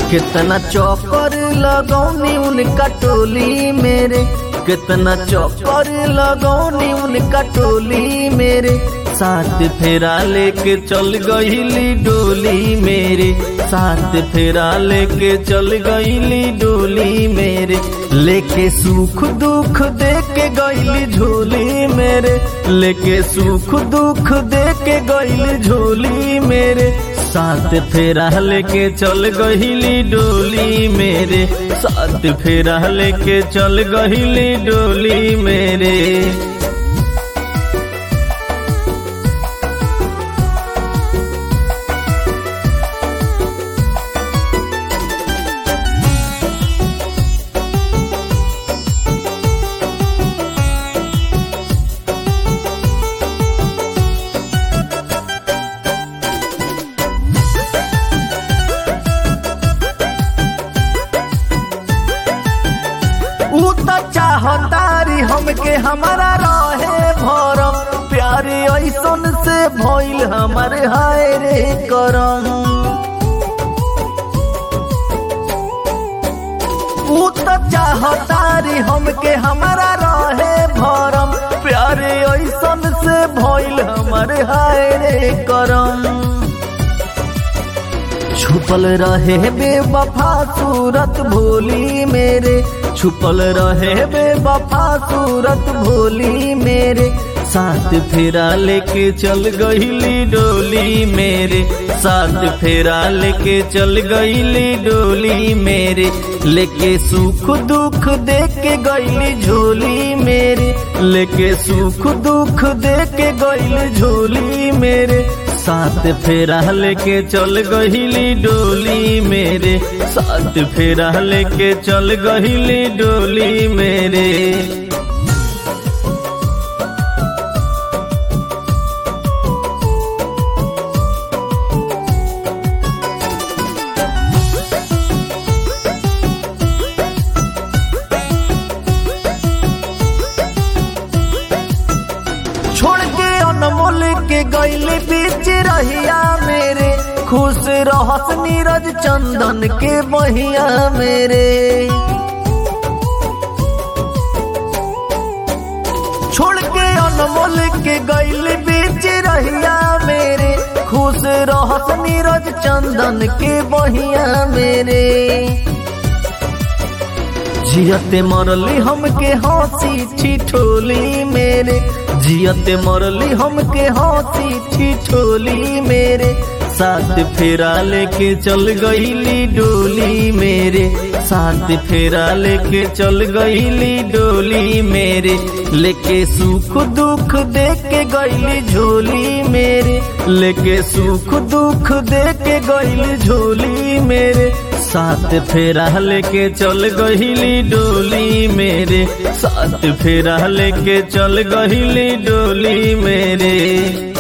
कितना चौकर लगौनी उनका टोली मेरे कितना चौकर लगौनी उनका टोली मेरे साथ फेरा लेके चल गईली डोली मेरे साथ फेरा लेके चल गईली डोली मेरे लेके सुख दुख दे के गईली झोली मेरे लेके सुख दुख दे के गईली झोली मेरे साथ फेरा लेके चल गईली डोली मेरे साथ फेरा लेके चल गईली डोली मेरे ऊ तो चाहतारी हमके हमारा रहे भरम प्यारे ऐसन से भइल हमारे हाय रे करम ऊ तो चाहतारी हमके हमारा रहे भरम प्यारे ऐसन से भइल हमारे हाय रे करम छुपल रहे बेवफा सूरत भोली मेरे छुपल रहे बेवफा सूरत भोली मेरे साथ फेरा लेके चल गईली डोली मेरे साथ फेरा लेके चल गईली डोली मेरे लेके सुख दुख दे के गईली झोली मेरे लेके सुख दुख दे के गईली झोली मेरे साथ फेरा लेके चल गईली डोली मेरे साथ फेरा लेके चल गईली डोली मेरे छोड़ के अनमोल के गईले बीच रहिया मेरे खुश रहस नीरज चंदन के बहिया मेरे छोड़ के अनमोल के गईले बीच रहिया मेरे खुश रहस नीरज चंदन के बहिया मेरे जियते मरली हमके हंसी ठिठोली मेरे जियते मरली हमके हंसी ठिठोली मेरे साथ फेरा लेके चल गईली डोली मेरे साथ फेरा लेके चल गईली डोली मेरे लेके सुख दुख दे के गईली झोली मेरे लेके सुख दुख दे के गईली झोली मेरे साथ फेरा लेके चल गईली डोली मेरे साथ फेरा लेके चल गईली डोली मेरे